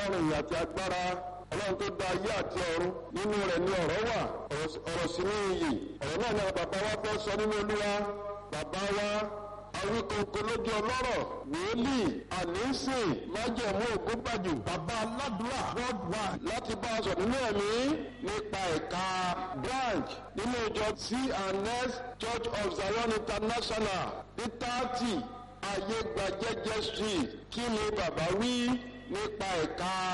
ọlọ́run ìyà àti agbára ọlọ́run tó dá ayé àti ọ̀run nínú rẹ̀ ni ọ̀rọ̀ wà ọ̀rọ̀ sì ní iyì ọ̀rọ̀ náà ni àwọn bàbá wa fẹ́ sọ nínú olúwa bàbá wa awíkoko lójú ọlọ́rọ̀ wòlíì ànínsìn májẹ̀mú ògúnbàjù bàbá aládùúrà worldwide láti bá a sọ nínú ẹ̀mí nípa ẹ̀ka branch nínú ìjọ C&S Church of Zion International ní thirty ayégbàjẹjẹ street kí ni bàbá wí nípa ẹ̀ka